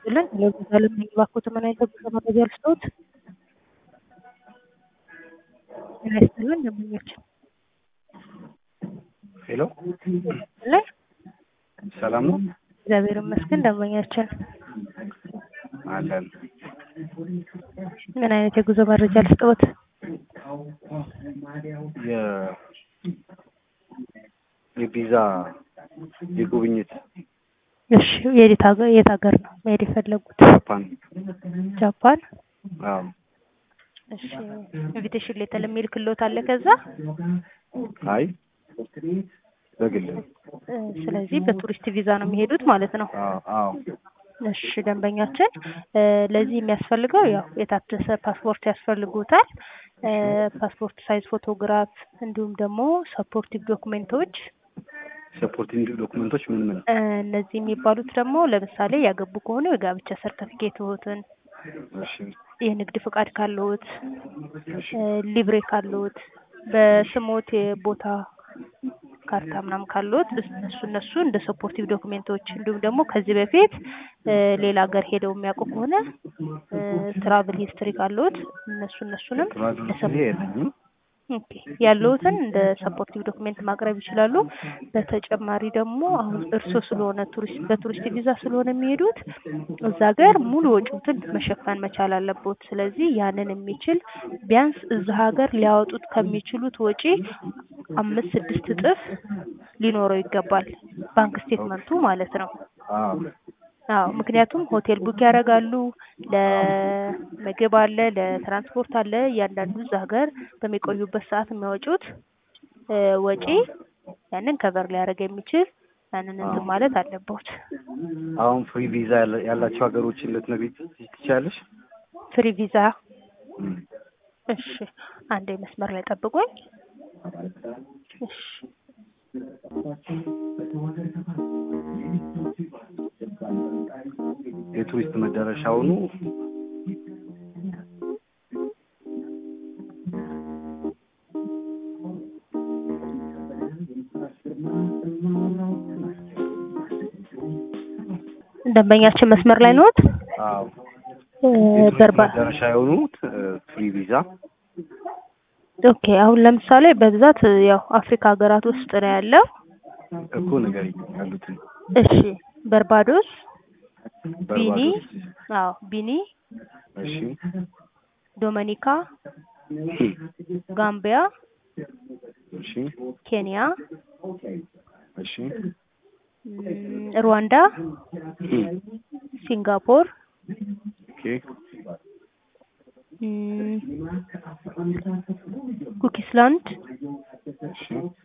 ይስጥልን። ለጉዞ ለሚሄዱ እባክዎት ምን አይነት የጉዞ መረጃ ልስጥዎት? ጤና ይስጥልን ደንበኛችን ሄሎ ላይ ሰላም ነው እግዚአብሔር ይመስገን ደንበኛችን አለን። ምን አይነት የጉዞ መረጃ ልስጥዎት? የ የቪዛ የጉብኝት እሺ የት ሀገር የት ሀገር ነው መሄድ የፈለጉት? ጃፓን ጃፓን አዎ እሺ ኢንቪቴሽን ሌተር የሚልክልዎት አለ ከዛ? አይ በግል እ ስለዚህ በቱሪስት ቪዛ ነው የሚሄዱት ማለት ነው። አዎ አዎ እሺ ደንበኛችን እ ለዚህ የሚያስፈልገው ያው የታደሰ ፓስፖርት ያስፈልጉታል። እ ፓስፖርት ሳይዝ ፎቶግራፍ እንዲሁም ደግሞ ሰፖርቲቭ ዶክሜንቶች ሰፖርቲንግ ዶክመንቶች ምን ምን እ እነዚህ የሚባሉት ደግሞ ለምሳሌ ያገቡ ከሆነ የጋብቻ ሰርተፊኬትዎትን፣ እሺ የንግድ ፍቃድ ካለዎት፣ እ ሊብሬ ካለዎት፣ በስሞት የቦታ ካርታ ምናምን ካለዎት እነሱ እነሱ እንደ ሰፖርቲቭ ዶክሜንቶች እንዲሁም ደግሞ ከዚህ በፊት እ ሌላ ሀገር ሄደው የሚያውቁ ከሆነ እ ትራቭል ሂስትሪ ካለዎት እነሱ እነሱንም ትራቭል ጊዜ የለኝም። ኦኬ ያለዎትን እንደ ሰፖርቲቭ ዶክሜንት ማቅረብ ይችላሉ። በተጨማሪ ደግሞ አሁን እርስዎ ስለሆነ ቱሪስት በቱሪስት ቪዛ ስለሆነ የሚሄዱት እዛ ሀገር ሙሉ ወጪዎትን መሸፈን መቻል አለቦት። ስለዚህ ያንን የሚችል ቢያንስ እዛ ሀገር ሊያወጡት ከሚችሉት ወጪ አምስት ስድስት እጥፍ ሊኖረው ይገባል። ባንክ ስቴትመንቱ ማለት ነው። አዎ አዎ ምክንያቱም ሆቴል ቡክ ያደርጋሉ፣ ለምግብ አለ፣ ለትራንስፖርት አለ። እያንዳንዱ እዛ ሀገር በሚቆዩበት ሰዓት የሚያወጡት እ ወጪ ያንን ከቨር ሊያደርግ የሚችል ያንን እንትን ማለት አለቦት። አሁን ፍሪ ቪዛ ያለ- ያላቸው ሀገሮችን ልትነግሪኝ ትችያለሽ? ፍሪ ቪዛ እም። እሺ አንዴ መስመር ላይ ጠብቁኝ። እሺ የቱሪስት መዳረሻ ሆኑ ደንበኛችን መስመር ላይ ነዎት? አዎ እ የቱሪስት በርባ መዳረሻ የሆኑት ፍሪ ቪዛ ኦኬ አሁን ለምሳሌ በብዛት ያው አፍሪካ ሀገራት ውስጥ ነው ያለው። እኮ ንገሪኝ ያሉትን እሺ በርባዶስ፣ ቢኒ፣ በርባዶስ አዎ ቢኒ፣ እሺ ዶሚኒካ፣ ሂ ጋምቢያ፣ እሺ ኬንያ፣ እሺ እም፣ ሩዋንዳ፣ ሂ ሲንጋፖር፣ ኦኬ እም፣ ኩኪስላንድ፣ እሺ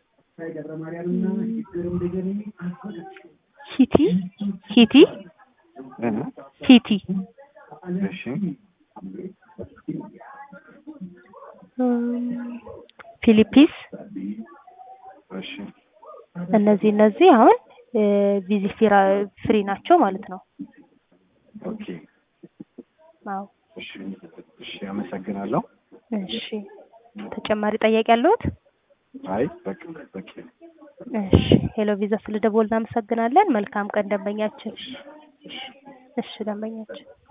ሂቲ ሂቲ እ ሂቲ እሺ እም፣ ፊሊፒንስ እሺ እነዚህ እነዚህ አሁን ቪዚ ፍሪ ናቸው ማለት ነው። ኦኬ አዎ እሺ እሺ አመሰግናለሁ። እሺ ተጨማሪ ጥያቄ ያለዎት? አይ በቃ በቂ ነው። እሺ ሄሎ ቪዛ ስለደወልን እናመሰግናለን። መልካም ቀን ደንበኛችን። እሺ ደንበኛችን